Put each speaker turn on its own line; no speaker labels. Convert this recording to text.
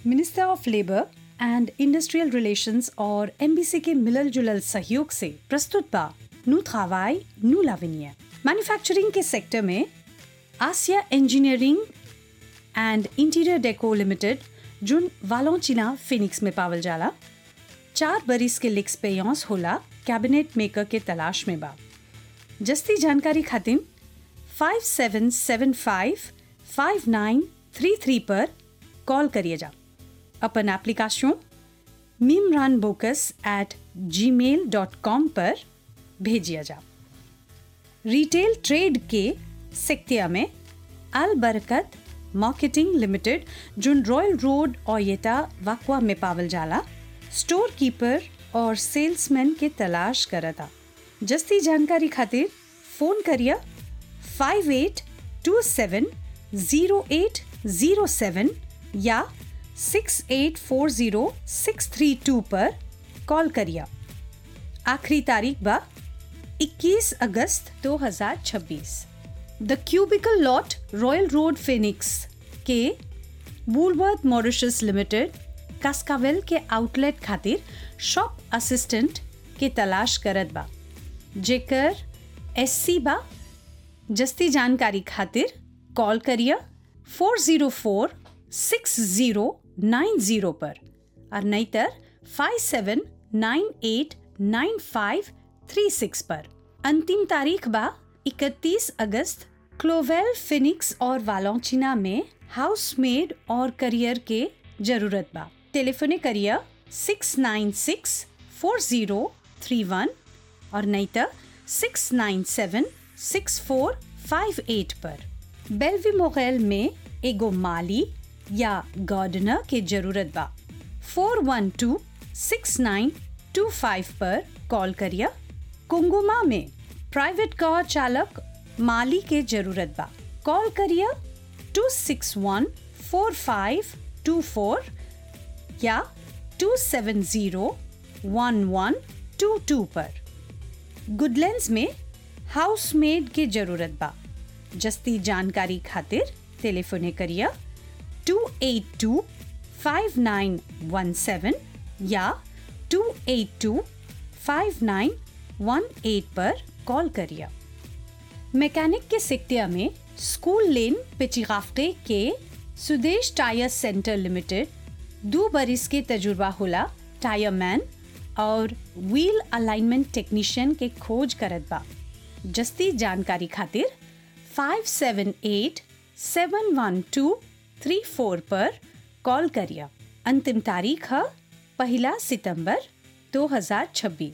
minister of labour and industrial relations और MBC के मिलल जुलल सहयोग से प्रस्तुत बा नु travail नु लाविनिया मैन्युफैक्चरिंग के सेक्टर में Asia engineering and interior deco limited जुन वालोचिना फिनिक्स में पावल जाला चार बरिस के लिक्स पेयस होला कैबिनेट मेकर के तलाश में बा जस्ती जानकारी खातिर five seven seven five five nine three three पर कॉल करिए जा अपन एप्लीकेशन मिमरान बोकस एट जी मेल डॉट कॉम पर भेजिए जा रिटेल ट्रेड के सेक्टिया में अल बरकत मार्केटिंग लिमिटेड जुन रॉयल रोड ओयेटा वाकवा में पावल जाला स्टोर कीपर और सेल्समैन के तलाश करता जस्ती जानकारी खातिर फोन करिए five eight two seven zero eight zero seven या six eight four zero six three two पर कॉल करिए आखिरी तारीख बा 21 अगस्त 2026 the cubicle lot royal road Phoenix के वूलवर्थ मॉरिशस लिमिटेड कास्कावेल के आउटलेट खातिर शॉप असिस्टेंट के तलाश करत बा जेकर एससी बा जस्ती जानकारी खातिर कॉल करिए four zero four six zero nine zero पर और नहीं तर five seven nine eight nine five three six पर अंतिम तारीख बा इकतीस अगस्त क्लोवेल फिनिक्स और वालोचिना में हाउसमेड और करियर के जरूरत बा टेलीफोने करिए six nine six four zero three one और नहीं तो six nine seven six four five eight पर बेलवी मोगैल में एगो माली या गार्डनर के जरूरत बा four one two six nine two five पर कॉल करिए कुंगुमा में प्राइवेट कार चालक माली के जरूरत बा कॉल करिए two six one four five two four या two seven zero one one two two पर गुडलैंड्स में हाउसमेड के जरूरत बा जस्ती जानकारी खातिर टेलीफोने करिए two eight two five nine one seven या two eight two five nine one eight पर कॉल करिए मैकेनिक के सिक्तिया में स्कूल लेन पिचिगाफ्टे के सुदेश टायर सेंटर लिमिटेड दो बरिस के तजुर्बा होला टायर मैन और व्हील अलाइनमेंट टेक्नीशियन के खोज करत बा जस्ती जानकारी खातिर five seven eight seven one two three four पर कॉल करिए अंतिम तारीख है पहला सितंबर 2026